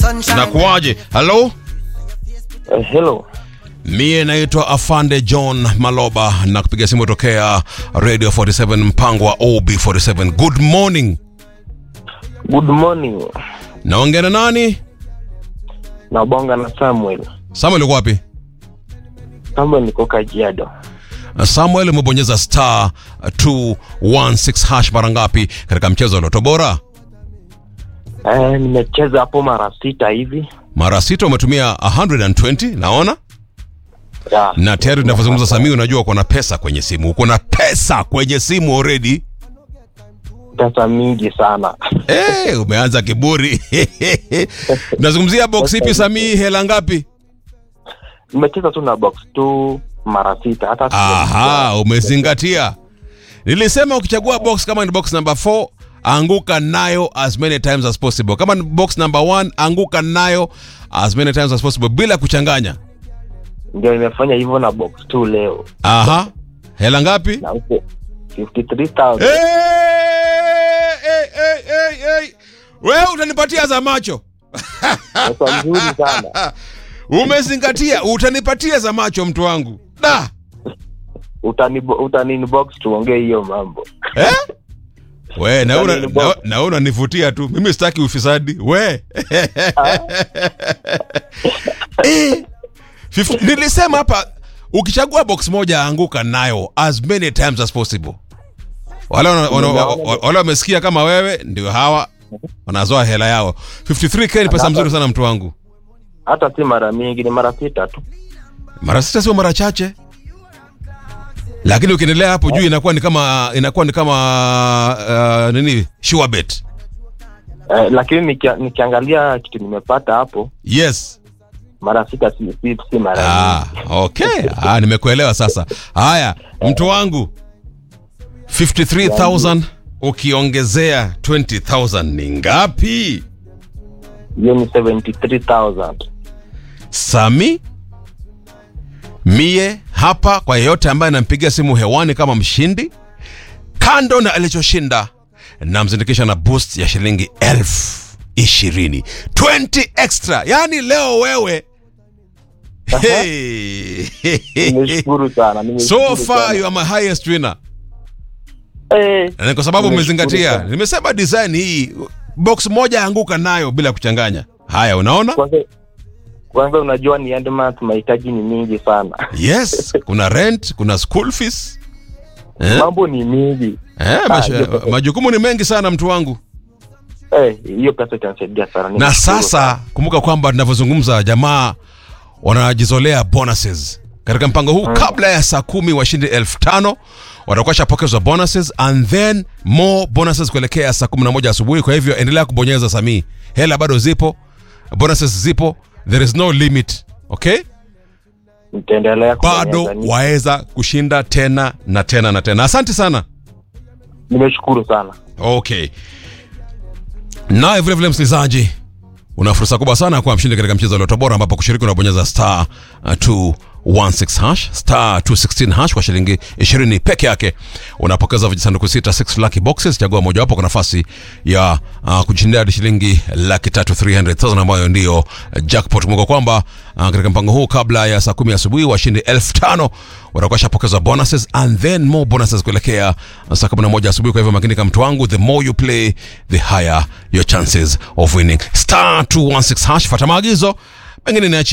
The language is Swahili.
Nakuaje? Halo, Uh, hello. mie naitwa Afande John Maloba na kupiga simu tokea Radio 47 mpango wa OB47. Good morning. Good morning. Naongea na nani? Nabonga na Samuel. Samuel uko wapi? Samuel niko Kajiado. Samuel umebonyeza star 216 hash mara ngapi katika mchezo wa Loto Bora? Eh, nimecheza hapo mara sita hivi. Mara sita umetumia 120 naona, Ya. na tayari tunavyozungumza Samii, unajua uko na pesa kwenye simu, uko na pesa kwenye simu already. Pesa mingi sana. Hey, umeanza kiburi. Nazungumzia box ipi Samii, hela ngapi? Nimecheza tu na box tu mara sita hata Aha, umezingatia. Nilisema ukichagua box kama ni box number 4 anguka nayo as many times as possible. Kama ni box number 1 anguka nayo as many times as possible bila kuchanganya. ndio nimefanya hivyo na box tu leo. Aha. Hela ngapi? Na huko 53,000. Hey, hey, hey, hey, hey. Wewe utanipatia za macho. Pesa nzuri sana. Umezingatia, utanipatia za macho mtu wangu. Da. Utani utani inbox tuongee hiyo mambo. Eh? We, na una, Utani na, inbox. na unanivutia tu. Mimi sitaki ufisadi. We. Eh, fif- Nilisema hapa ukichagua box moja anguka nayo as many times as possible. Wale wana- wana- Nimeona- wale wamesikia kama wewe ndio hawa wanazoa hela yao. 53k ni pesa mzuri sana mtu wangu. Hata si mara mingi, ni mara sita tu. Mara sita sio mara chache. Lakini ukiendelea hapo juu inakuwa ni kama inakuwa ni kama uh, nini? Sure bet. Eh, lakini nikia, nikiangalia kitu nimepata hapo Yes. mara sita si, si, si mara Ah, mingi. okay. Ah, nimekuelewa sasa. Haya, mtu wangu 53000 ukiongezea 20000 ni ngapi? Hiyo ni 73,000. Sami mie hapa kwa yeyote ambaye anampigia simu hewani kama mshindi, kando na alichoshinda, namzindikisha na boost ya shilingi elfu ishirini 20 extra. Yaani leo wewe hey. Nimeshukuru sana. so nimeshukuru far sana. you are my highest winner. Eh, Na ni kwa sababu Nimeshukuru umezingatia. sana. Nimesema design hii box moja anguka nayo bila kuchanganya. Haya, unaona? kwanza kwanza unajua ni end month mahitaji ni mingi sana. Yes, kuna rent, kuna school fees. Eh? Mambo ni mingi. Eh, Ah, masha, hiyo pesa- majukumu ni mengi sana mtu wangu. Eh, hiyo pesa itanisaidia sana. Na Nimeshukuru sana. sasa kumbuka kwamba tunavyozungumza jamaa wanajizolea bonuses katika mpango huu. Kabla ya saa kumi washindi elfu tano watakuwa shapokezwa bonuses and then more bonuses kuelekea saa kumi na moja asubuhi. Kwa hivyo endelea kubonyeza Samii, hela bado zipo, bonuses zipo, there is no limit. Okay, Nitaendelea bado kubonyeza. Ni- waweza kushinda tena na tena na tena. Asante sana. Nimeshukuru sana. Okay. Naye vile vile msikilizaji, una fursa kubwa sana ya kuwa mshindi katika mchezo wa Loto Bora ambapo kushiriki unabonyeza star uh, 216 hash star 216 hash kwa shilingi 20 peke yake. Unapokeza vijisanduku sita 6 lucky boxes, chagua mojawapo kwa nafasi ya uh, kujishindia hadi shilingi laki tatu 300,000 ambayo ndio uh, jackpot. Kumbuka kwamba uh, katika mpango huu kabla ya saa kumi asubuhi washindi elfu tano watakuwa shapokezwa bonuses and then more bonuses kuelekea saa 11 asubuhi. Kwa hivyo makini kama mtu wangu, the more you play the higher your chances of winning. Star 216 hash, fuata maagizo, pengine niachi